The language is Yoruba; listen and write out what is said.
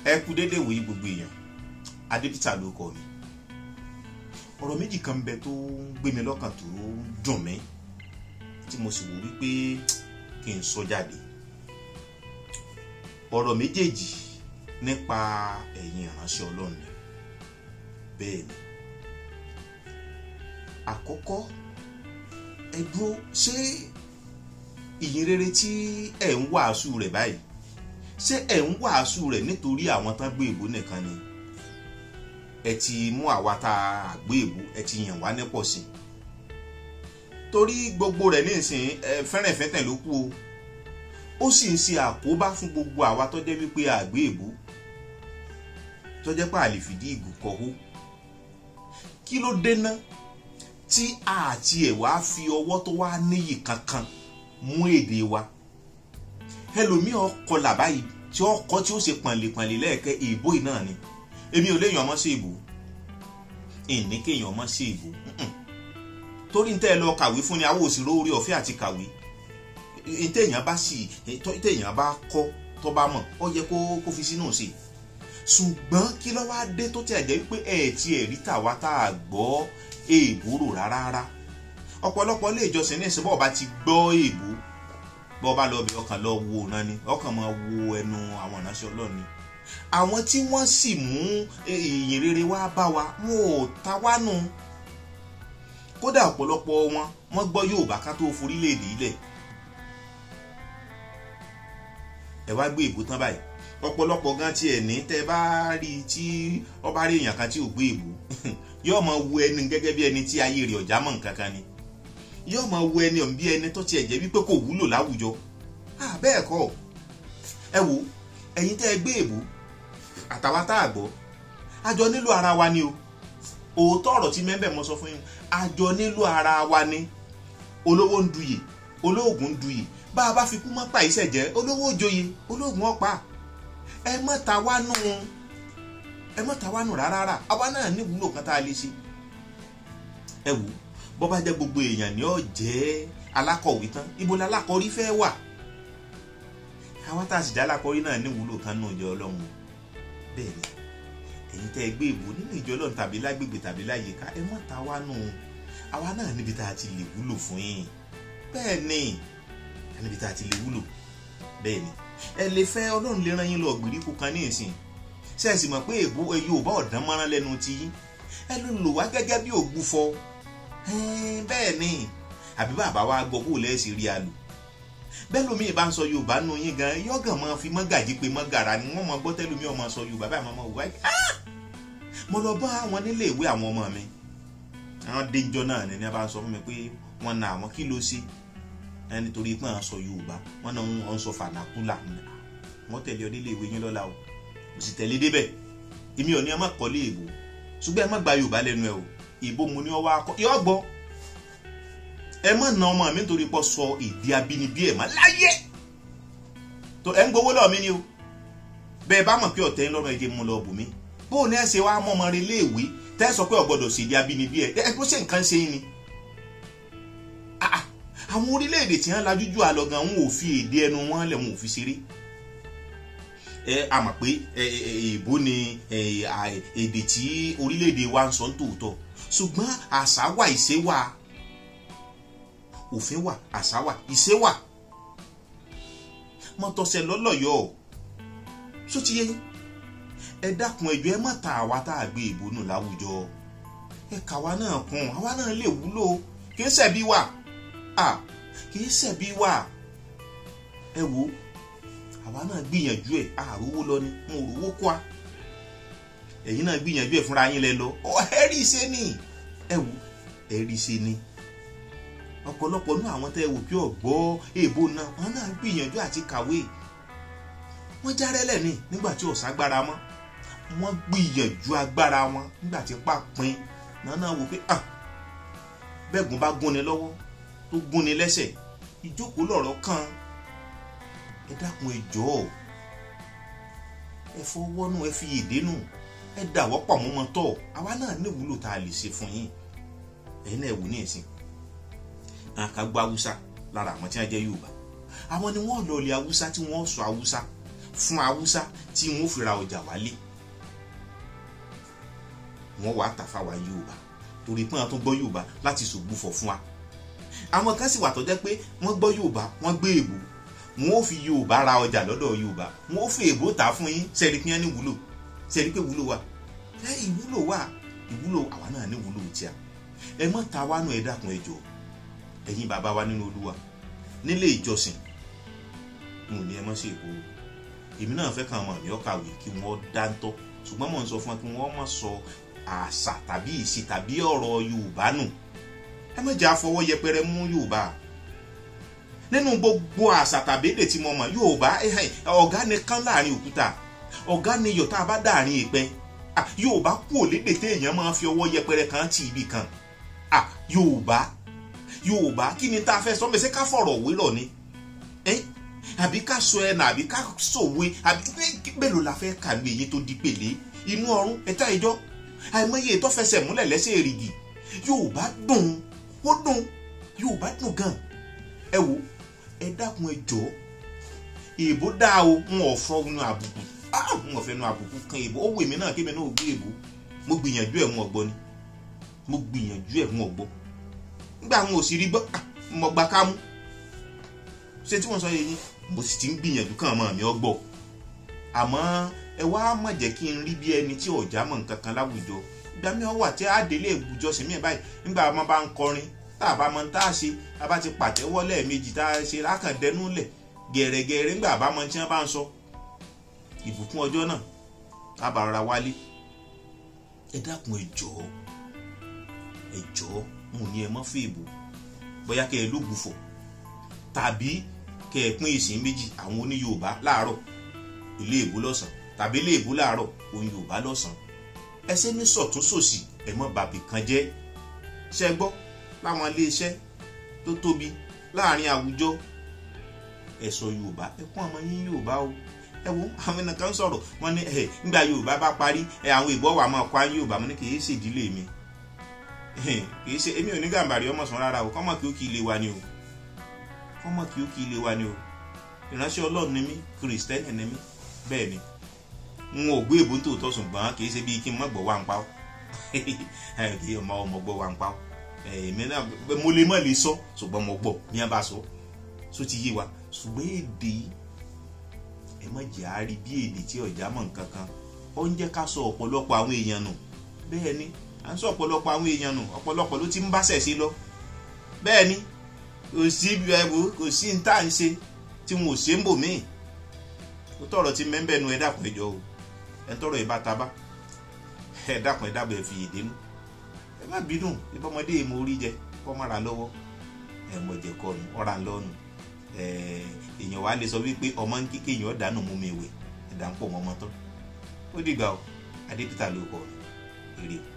ẹ kú déédéé wòye gbogbo èèyàn adébítà ló kọ mi ọ̀rọ̀ méjì kan bẹ tó ń gbé mi lọ́kàn tó ń dùn mí tí mo sì wò wípé kí n sọ jáde ọ̀rọ̀ méjèèjì nípa ẹ̀yin ìránṣẹ́ ọlọ́run ni bẹ́ẹ̀ ni àkọ́kọ́ ẹ dúró ṣé ìyìn rere tí ẹ̀ ń wàásù rẹ̀ báyìí ṣé ẹ̀ ń wàásù rẹ̀ nítorí àwọn tán gbé ìbò nìkan ni ẹ ti mú àwa tá a gbé ìbò ẹ ti yàn wá nípò sí torí gbogbo rẹ̀ nísìnyí ẹ fẹ́rẹ̀fẹ́tẹ̀ ló kú o ó sì ń ṣe àkóbá fún gbogbo àwa tó jẹ́ wípé àgbé ìbò tó jẹ́ pé àlè fìdí ìgò kọ́hó kí ló dé ná tí àti ẹ̀ wá fi ọwọ́ tó wá níyì kankan mú èdè wa ẹlòmíràn kọlà báyìí tí ó kọ́ tí ó ṣe pọ̀nlẹ̀pọ̀nlẹ̀ lẹ́ẹ̀kẹ́ ìbò yìí náà ni èmi ò léèyàn ọmọ sí ìbò ìní kéèyàn ọmọ sí ìbò torí ń tẹ́ ẹ lọ kàwé fún ni àwọn òsèré orí ọ̀fẹ́ àti kàwé téèyàn bá sì téèyàn bá kọ́ tó bá mọ̀ ó yẹ kó kó fi sínú sí ṣùgbọ́n kí ló wá dé tó tẹ̀ jẹ́ pé ẹ̀ tí ẹ̀ rí tàwa tá a gbọ́ èèbó rò rárá ọ̀pọ̀lọpọ̀ ilé ìjọsìn ní ìsìnbọ̀ ọba ti gbọ́ èèbó bọ́ ọba lọ bí ọkàn lọ wo náà ni ọkàn máa wo ẹnu àwọn ìránṣẹ́ ọlọ́run ni àwọn tí wọ́n sì mú ìyìn rere wá bá wa wọn ò ta wá nù kódà ọ̀pọ̀lọpọ̀ wọn wọ́n gbọ́ Yorùbá ká tó forílẹ̀-èdè ilẹ̀ ẹ wá gbé ìbò tán báyìí ọ̀pọ̀lọpọ̀ gan tiẹ̀ ní tẹ́ bá rí i tí ọba rí èèyàn kan tí ò gbé ìbò yóò máa wo ẹni gẹ́gẹ́ bí ẹni tí ayé rẹ̀ ọ̀já mọ̀ nǹkan kan ni yóò máa wo ẹni ọ̀hún bí ẹni tó tiẹ̀ jẹ́ wípé kò wúlò láwùjọ bẹ́ẹ̀ kọ́ ẹ wo ẹ̀yin tẹ́ ẹ gbé ìbò àtàwa tá a gbọ́ àjọ nílò ara wa ni o òótọ́ ọ̀rọ̀ tí mẹ́bẹ̀ mọ́ sọ fún yín àjọ nílò ara wa ni olówó ń duyè olóògùn ń duyè bá a bá fi kú mọ́ pa ìṣẹ̀ jẹ́ olówó joyè olóògùn ọ̀pá ẹ mọ́ ta wá nù ẹ mọ́ ta wá nù rárá àwa náà ní ìwúlò kan tá a lè ṣe ẹ wò bọ́ bá jẹ́ gbogbo èèyàn ni ó jẹ́ alákọ̀wé tán ibo la alákọ̀rí fẹ́ wà àwa tá a sì jẹ́ alákọ̀rí náà ní ìwúlò kan nù ìjọ ọlọ́run bẹ́ẹ̀ ni ẹ̀yin tẹ́ ẹ gbé ìbò nínú ìjọ ọlọ́run tàbí lágbègbè tàbí láyìíká ẹ mọ́ ta wá nù àwa náà níbi tá a ti lè wúlò fún yín bẹ́ẹ̀ ni níbi tá a ti lè wúlò bẹ́ẹ̀ ni ẹ lè fẹ́ ọlọ́run lè rán yín lọ gbèríko kan ní ìsìn ṣe é sì mọ̀ pé èbó Yorùbá ọ̀dán mọ́rán lẹ́nu ti yín ẹ ló lò wá gẹ́gẹ́ bí ògbúfọ bẹ́ẹ̀ ni àbí bàbá wa gbọ́ bó lẹ́sìn rí a lò bẹ́ẹ̀ lómi ìbá ń sọ Yorùbá nù yín gan yọ́gàn máa fi mọ́gàjí pé mọ́gàrà ni wọ́n máa gbọ́ tẹ́lómi ọmọ sọ Yorùbá báyìí máa wá mo lọ bá àwọn nílé ìwé àwọn ọmọ mi àwọn déńjọ náà ni ní a bá ń sọ fún mi pé wọ́n na àwọn kí ló ṣe ẹni torí pé àwọn sọ Yorùbá wọ́n náà wọ́n sọ fànákúlà wọ́n tẹ̀lé ọ nílé ìwé yín lọ́la o kò sì tẹ̀lé débẹ̀ èmi ò ní ẹ má kọ́lé èbó ṣùgbọ́n ẹ má gba Yorùbá lẹ́nu ẹ o ìbò mu ni ọ wá kọ́ yọ gbọ́ ẹ má na ọmọ mi nítorí pé sọ èdè abínibí ẹ̀ má láyé tó ẹ ń gbowó lọ́ọ̀ mi ni o bẹ́ẹ̀ bá mọ̀ pé ọ̀tẹ̀ ń lọ́rùn ẹ̀jẹ̀ mu lọ bù mí bó o ní ẹ ṣe wá mọ́ ọmọ rẹ léèwé tẹ́ ẹ sọ pé ọ̀gbọ́dọ̀ ṣèdè abínibí ẹ̀ ẹ kó ṣe nǹkan ṣe ni àwọn orílẹ̀-èdè tí wọ́n lajú jù àlọ́ gan wọn ò fi èdè ẹnu wọn lẹ̀ wọn ò fi ṣeré ẹ a mọ̀ pé èèbó ni èdè tí orílẹ̀-èdè wa ń sọ ń tòótọ́ ṣùgbọ́n àṣà wà ìṣe wà òfin wà àṣà wà ìṣe wà mọ́tọ́sẹ̀ lọ́lọ́yọ̀ ṣó ti yé ẹ dákun ẹjọ́ ẹ má ta àwa tá a gbé ìbò nù láwùjọ ẹ kàwa náà kún àwa náà lè wúlò kì í ṣẹ̀bi wà ah kì í ṣẹ̀bi wà ẹ wo àwa náà gbìyànjú ẹ̀ àrówó lọ ni mo rówó kọ́ a ẹ̀yin náà gbìyànjú ẹ̀ fúnra yín lẹ lọ ọ ẹ rí i ṣe ni ẹ wo ẹ rí i ṣe ni ọ̀pọ̀lọpọ̀ nú àwọn tẹ́ ẹ wò pé ọ̀gbọ́ èèbó náà wọn náà gbìyànjú àti kàwé wọ́n járẹ́lẹ̀ ni nígbà tí ọ̀sán agbára mọ́ wọ́n gbìyànjú agbára wọn nígbà tí pàpín náà náà wò pé ah bẹ́ẹ̀gùn bá gúnni lọ́wọ́ tó gúnni lẹ́sẹ̀ ìjókòó lọ̀rọ̀ kan ẹ dákun ẹ jọ̀ọ́ ẹ fọwọ́ nù ẹ fi èdè nù ẹ dàwọ́ pọ̀ mọ́ mọ́ tọ̀ àwa náà ní ìwúlò tá a lè ṣe fún yín ẹ̀yin náà wò ní ìsìn àkàgbọ́ haúsá lára àwọn tí wọ́n jẹ́ yorùbá àwọn ni wọ́n lọ ilẹ̀ haúsá tí wọ́n sọ haúsá fún haúsá tí wọ́n fi ra ọjà wálé wọ́n wàá tà fáwa yorùbá torí pé wọ́n tún gbọ́ yorùbá láti ṣògbúfọ̀ fún wa àwọn kan sì wà tó jẹ́ pé wọ́n gbọ́ yorùbá wọ́n gbé èbó wọ́n ó fi yorùbá ra ọjà lọ́dọ̀ yorùbá wọ́n ó fi èbó tà fún yín sẹ́ẹ̀rí pé wọ́n ní wúlò sẹ́ẹ̀rí pé wúlò wà ẹ ìwúlò wà ìwúlò àwa náà ní wúlò tíà ẹ mọ́ ta wá nù ẹ dákun ẹ jọ̀ọ́ ẹ̀yin bàbá wa nínú olúwa nílé ìjọsìn mo ní ẹ mọ́ sí èkó èmi náà fẹ́ kàn mọ̀ mí ọ́ kàwé kí wọ́n dáńtọ́ ṣùgbọ́n mò ń sọ fún wa kí wọ́n má sọ àṣà tàbí ìṣe tàbí ọ̀rọ̀ yorùbá nù ẹ má jà fọwọ́ yẹpẹrẹ mú yorùbá nínú gbogbo àṣà tàbí èdè tí mo mọ̀ yorùbá ọ̀gá nìkan láàrin òkúta ọ̀gá ni iyọ̀ tá a bá dàrin ìpẹ́ yorùbá kú òlédè téèyàn máa fi ọwọ́ yẹpẹrẹ kan tì ibì kan yorùbá yorùbá kí ni tá a fẹ́ sọ mẹ́sẹ̀ ká fọ̀rọ̀ wérọ̀ ni àbí ká sọ ẹnà àbí ká sòwe àbí mélòó la fẹ́ kàwé èyí tó di pèlè inú ọrùn ẹ̀ta ìjọ àìmọye ètò fẹsẹ̀ múlẹ̀ lẹ́sẹ̀ èrìgì yorùbá dùn ó dùn yorùbá dùn gan ẹ wo ẹ dákun ẹ jọ èèbó dáa o n ò fọ inú àbùkù n ò fẹ́ inú àbùkù kan èèbó ó wù mí náà kébì náà ò gbé èèbó mo gbìyànjú ẹ̀ ń ọgbọ́ ni mo gbìyànjú ẹ̀ ń ọgbọ́ nígbà àwọn òsì rí gbọ́ mo gba kámú ṣé tí wọ́n sọ yẹn mo sì ti ń gbìyànjú kàn mọ́ mi ọgbọ́ àmọ́ ẹ wá má jẹ́ kí n rí bí ẹni tí ọ̀já mọ̀ nǹkan kan láwùjọ ìgbà mi wà tí a délé ìbùjọsìn mi báyìí nígbà wọn bá ń kọrin tá a bá mọ tá a ṣe a bá ti pàtẹ́wọ́ lẹ́ẹ̀mejì tá a ṣe lákàndẹ́nu lẹ̀ gẹ̀rẹ́gẹ̀rẹ́ nígbà bá mọ tí wọ́n bá ń sọ ìbùkún ọjọ́ náà a bá rọra wálé ẹ dákun ẹ jọ̀ọ́ ẹ jọ̀ọ́ mo ní ẹ mọ́ fún ìbò bóyá kẹ́ ẹ lóògùfọ̀ tàbí kẹ́ ẹ pín ìsìn méjì àwọn oní Yorùbá láàárọ̀ ilé ìbò lọ́sàn tàbí ilé ìbò láàárọ̀ òun Yorùbá lọ́sàn ẹsẹ ní sọ̀tún sòsì ẹ mọ́ bàbí kan jẹ́ ṣe gbọ́ láwọn iléeṣẹ́ tó tóbi láàrin àwùjọ ẹ sọ Yorùbá ẹ kún ọmọ yín Yorùbá o ẹ wo àwọn ènìyàn kan sọ̀rọ̀ wọ́n ní ẹ nígbà Yorùbá bá parí ẹ àwọn ìbọn wà máa kọ́ Yorùbá mo ní kì í ṣe ìdílé mi kì í ṣe èmi ò ní gàmbàrí ọmọ sàn rárá o kọ́mọ kí ó kí ilé wa ni o kọ́mọ kí ó kí ilé wa ni o ìránṣẹ́ Ọlọ́run ni mí kìrìsìtẹ́nì ni mí bẹ́ẹ̀ ni n ò gbé èbó tó tọ́ ṣùgbọ́n kì í ṣe bíi kí n má gbọ́ wá ń pa ọ́ kì í ọmọ ọmọ gbọ́ wá ń pa ọ́ èmi náà mo lè má lè sọ ṣùgbọ́n mo gbọ́ ní a bá sọ só ti yé wa ṣùgbọ́n èdè ẹ má jẹ́ àárí bí èdè tí ọ̀já mọ̀ nǹkan kan ó ń jẹ́ ká sọ ọ̀pọ̀lọpọ̀ àwọn èèyàn nù bẹ́ẹ̀ ni à ń sọ ọ̀pọ̀lọpọ̀ àwọn èèyàn nù ọ̀pọ̀lọpọ̀ ló ti ń bá sẹ̀ sí lọ bẹ́ẹ̀ ni kò sí ẹ̀wò kò sí ní tá à ń ṣe tí wọn ò ṣe ń bò míì ó tọrọ ti mẹ́ńbẹ́ nu ẹ dákun ẹ jọ o ẹ tọrọ ìbá taba ẹ dákun ẹ dábọ̀ ẹ fi èdè nù ẹ má bínú ìbọmọdé mo rí jẹ kọ́ má ra lọ́wọ́ ẹ mọ̀ jẹ kọ́ nu ọ̀rà lọ́nu èèyàn wá lè sọ wípé ọmọ ń kíkẹ́ èèyàn dànù mú mi wẹ̀ ẹ̀dá ń pọ̀ mọ́mọ́ tán ó dìgbà o adé peter ló kọ́ èrè o.